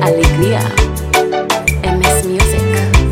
Alegría. MS Music.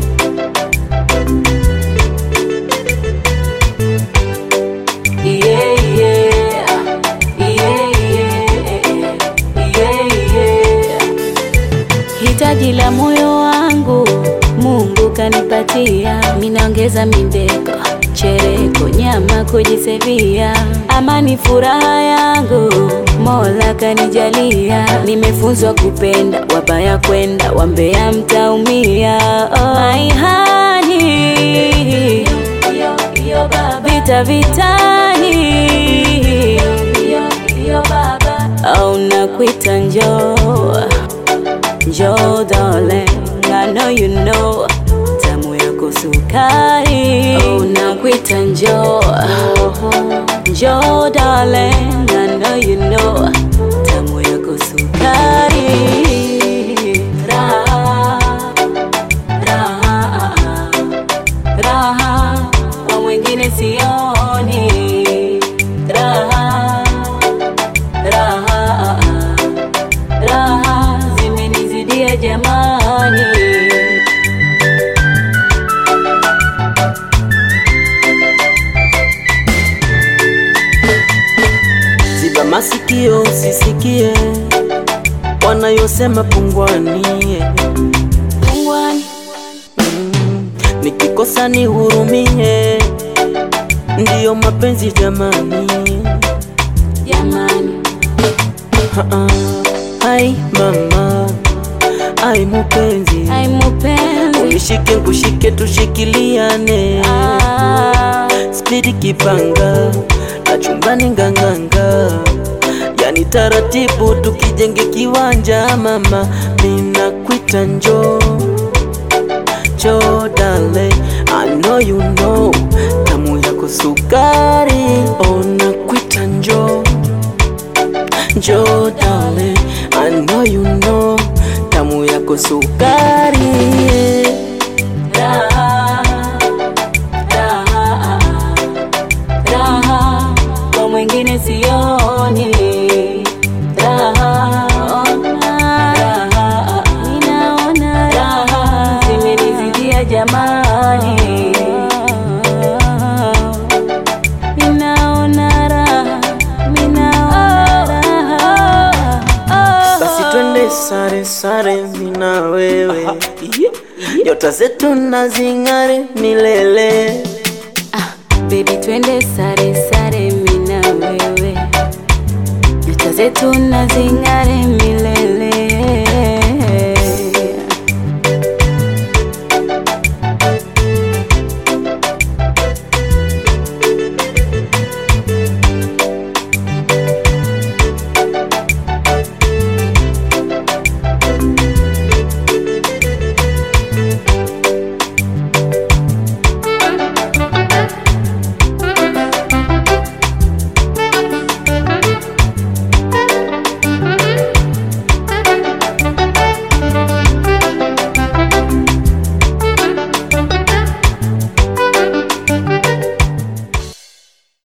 Yeah, yeah. Yeah, yeah. Yeah, yeah. Hitaji la moyo wangu Mungu kanipatia, minaongeza mindeko, chereko, nyama kujisevia, amani furaha yangu Mola kanijalia, nimefunzwa kupenda, wabaya kwenda, wambea mtaumia. Oh, my honey, vita vitani, au nakuita njoo Njoo darling, I know you know tamu yako sukari. Oh, nakuita njoo Njoo darling, I know you know tamu yako sukari. Raha, raha, raha, kwa mwingine sioni raha, raha raha zimenizidia jamani. Ziba masikio usisikie wanayosema pungwani. Pungwani, Nikikosa nihurumie, ndiyo mapenzi jamani. jamani, Ha-ha. Ai mama, ai mupenzi, ai mupenzi unishike nkushike, tushikiliane ah, spidi kipanga na chumbani nganganga, yani taratibu tukijenge kiwanja. Mama, ninakuita njoo njoo darling, I know you know tamu yako sukari. Oh, nakuita njoo njoo darling, I know you know tamu yako sukari. raha, raha, raha, kwa mwingine sioni raha, raha, ninaona raha zimenizidia jamani, ninaona raha, ninaona raha Basi twende sare sare, mina wewe, nyota zetu na zing'are milele. Ah, baby twende sare sare mina wewe nyota zetu na zing'are milele